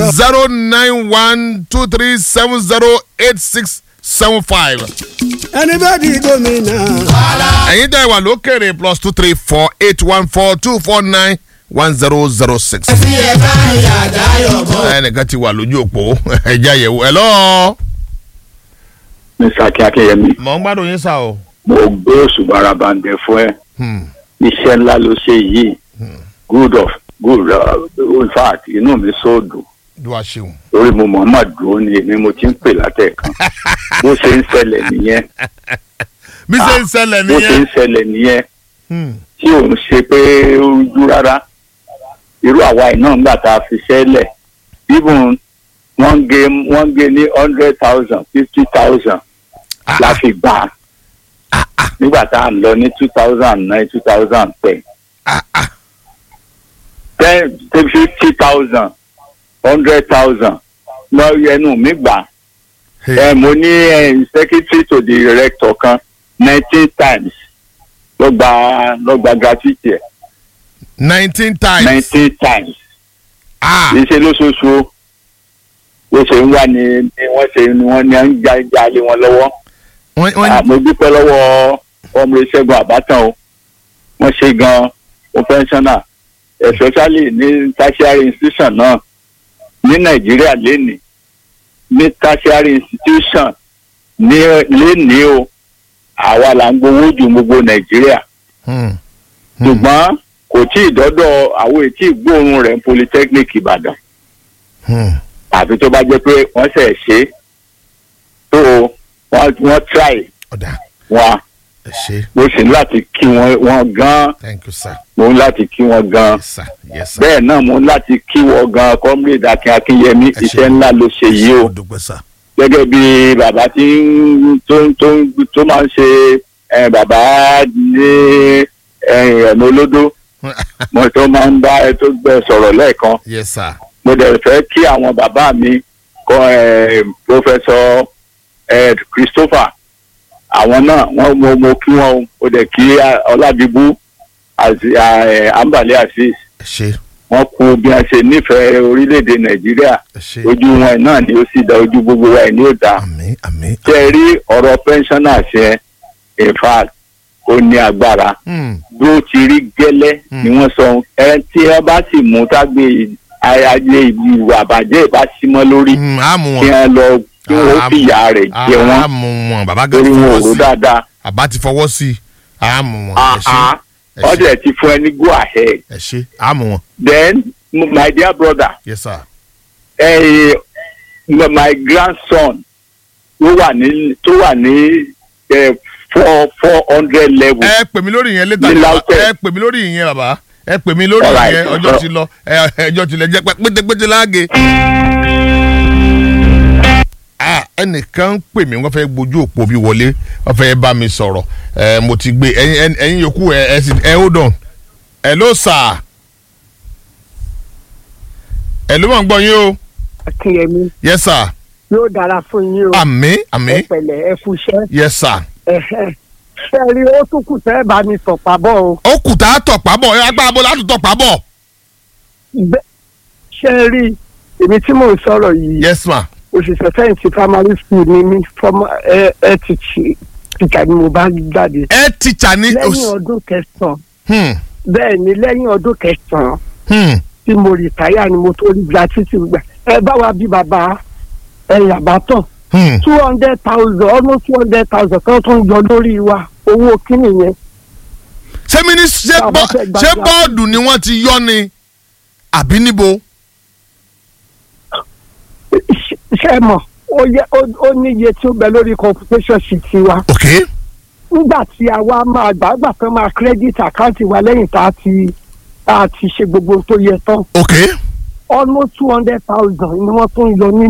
zero nine one two three seven zero eight six seven five. ẹni bá di gómìnà. ẹ̀yin dẹ́ wà lókèrè plus two three four eight one four two four nine one zero zero six. tí ẹ bá yà dáyọ̀ bọ̀. ẹnìkan ti wà lójú òpó ẹ̀jẹ̀ àyẹ̀wò ẹ̀ lọ́ọ́. mr akínyẹmí mọ̀ ń gbádùn yín sá o. mo gbé òṣùbà arabandẹ fún ẹ Hmm. iṣẹ́ ńlá ló ṣe yìí good of good uh, in fact inú mi sóòdù dùn àṣeun. lórí mo mọ̀ọ́mọ̀ dúró ni èmi mo ti ń pè látẹ̀kan bó ṣe ń ṣẹlẹ̀ nìyẹn bí ṣe ń ṣẹlẹ̀ bó ṣe ń nìyẹn. ṣẹlẹ̀ nìyẹn Hmm. tí òun ṣe pé ó rújú rárá irú àwa iná ńgbà tá a fi ṣẹlẹ̀ even wọ́n gé wọ́n gé ní hundred thousand fifty thousand Ah, la fi gbà á nígbà tá a lọ ní two thousand nine two thousand ten ah, ah. ten ten fifty thousand hundred thousand lọ ẹnu mi gbà Hey. ẹ mo ní eh, secretary to the director kan nineteen times ló gba ló gba gratuity ẹ nineteen times. nineteen times ah kì í ṣe lóṣooṣù o bó ṣe ń wá ni ni wọ́n ṣe ni wọ́n ní à ń já já lé wọn lọ́wọ́ wọ́n wọ́n Ah, mo dúpẹ́ lọ́wọ́ ọmọ ìṣẹ́gun àbátan o wọ́n ṣe gan o pensioner especially ní tertiary institution náà ní nàìjíríà lénìí ní tertiary institution ní lénìí o àwa là ń gbowó ju gbogbo nàìjíríà Hmm. ṣùgbọ́n kò tí ì dọ́dọ̀ àwọn ètí ìgbóòórùn rẹ̀ ní polytechnic ìbàdàn Hmm. àfi tó bá jẹ́ pé wọ́n ṣẹ̀ ṣe é tó wọ́n wọ́n try ọ̀dà wọn ẹ ṣe mo sì ní láti kí wọn wọn gan thank you sir mo ní láti kí wọn gan yes sir yes sir. bẹ́ẹ̀ náà mo ní láti kí wọn gan comrade akin akinyemi Ẹ ṣé. iṣẹ́ ńlá ló ṣe yìí o mo dúpẹ́ sir. gẹ́gẹ́ bí bàbá tí ń tó ń tó ń tó máa ń ṣe eh, bàbá ní ẹ̀mí olódó mo tó máa ń bá ẹ tó gbẹ sọ̀rọ̀ lẹ́ẹ̀kan yes sir. mo dẹ̀ fẹ́ kí àwọn bàbá mi kọ ẹ̀ professor ẹ̀ christopher àwọn náà wọ́n mo mo kí wọn o mo dẹ̀ kí ọlábíbú àti ẹ̀ ambale azeez ẹ ṣe wọ́n kú bí wọ́n ṣe nífẹ̀ẹ́ orílẹ̀-èdè nàìjíríà ẹ ṣe ojú wọn náà ni ó sì dá ojú gbogbo wa ẹ̀ ní ó dá àmì àmì. tẹ́ ẹ rí ọ̀rọ̀ pensioners yẹn in fact ó ní agbára Hmm. bí ó ti rí gẹ́lẹ́ ni wọ́n sọ ẹ tí wọ́n bá sì mú tágbé ayé ìwà àbàjẹ́ ìbá símọ́ lórí Hmm, á mú kí wọn. wọ́n lọ kí wọ́n Ah, fìyà rẹ̀ jẹ á wọ́n mú wọn bàbá gan torí ti wọn ò fọwọ́ rò sí dáadáa àbá ti fọwọ́ sí á mú wọn. ẹ ṣe àhá ẹ wọ́n ṣe dẹ̀ ti fún ẹ ní go ahead ẹ ṣe á mú wọn. then my dear brother yes sir. eh, my grandson tó wà ní tó wà ní eh, four four hundred level ẹ pè mí lórí ìyẹn létà Ní bàbá Lautech. ẹ pè mí lórí ìyẹn bàbá ẹ pè mí lórí Alright. ìyẹn ọjọ́ ti lọ ẹ ẹjọ́ ti lẹ jẹ́ pé pétépété láàgé. Ah, ẹnìkan ń pè mí wọ́n fẹ́ gbójú òpó bí wọlé wọ́n fẹ́ bá mi sọ̀rọ̀ ẹ mo ti gbé ẹyin ẹyin- ẹyin yòókù ẹ ẹ sì ẹ hold on hello sir hello mọ̀ ń gbọ́ yín o akínyẹmí yes sir yóò dára fún yín o àmì ẹ àmì pẹ̀lẹ́ ẹ fúnṣẹ́ yes sir ẹhẹ ṣe rí ó tún kù tẹ́ ẹ bá mi sọ̀pá bọ̀ o ó kù tá a tọ̀pá bọ̀ ẹ agbára bọ̀ láti tọ̀pá bọ̀ Bẹ́- ṣe rí èmi tí mò ń sọ̀rọ̀ yìí yes ma òṣìṣẹ́ fẹ̀yìntì primary school ni mí fọmọ ẹ ẹ ti ṣe tìjà ni mo bá jáde ẹ tíjà ní. lẹ́yìn ọdún kẹsàn-án Hmm, bẹ́ẹ̀ ni lẹ́yìn ọdún kẹsàn-án hmm. tí mo rìtáyà ni mo tó rí gratuity gbà ẹ bá wa bí bàbá ẹ yàbá tán Hmm. two hundred thousand almost two hundred thousand kan tún yọ lórí wa owó kíni yẹn ṣé mi ní ṣé Bàbá bọ́- fẹ́ gba ṣé gíláàsì. bọ́ọ̀dù ni wọ́n ti yọ ni àbí níbo. Ṣé- ṣé ẹ mọ̀ ó yẹ ó- ó níye tí ó bẹ lórí computation sheet wa ok nígbà tí a wá máa gbàgbà kan máa credit account wa lẹ́yìn tá a ti tá a ti ṣe gbogbo ohun tó yẹ tán ok almost two hundred thousand ni wọ́n tún yọ nínú